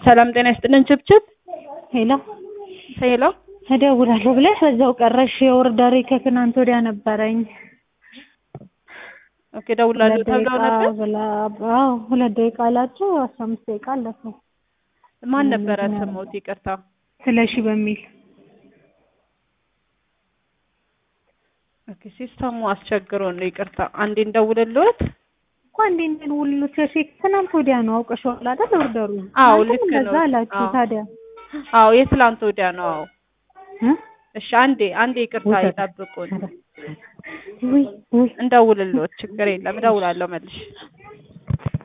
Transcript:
ሰላም ጤና ይስጥልን። ችብችብ ሄሎ ሄሎ እደውላለሁ ብለሽ በዛው ቀረሽ። የኦርደሬ ከትናንት ወዲያ ነበረኝ። ኦኬ ደውላለሁ ሁለት ተብለው ደቂቃ ነበር። ብላ አዎ ሁለት ደቂቃ አላቸው። አስራ አምስት ደቂቃ አለፈው። ማን ነበረ ስሞት? ይቅርታ ስለሺ በሚል ኦኬ ሲስተሙ አስቸግሮ ነው። ይቅርታ አንዴ እንደውልልዎት። እኮ አንዴ እንትን ውሉ ቼክ ትናንት ወዲያ ነው አውቀሽዋል አይደል? ኦርደሩ አዎ እናንተም ልክ ነው። እንደዛ አላችሁ አዎ። ታዲያ አዎ የትላንት ወዲያ ነው። አዎ እ? እሺ አንዴ አንዴ ይቅርታ ውሰድ። ይጠብቁን። ውይ ውይ እንደውልልዎት። ችግር የለም እደውላለሁ መልሽ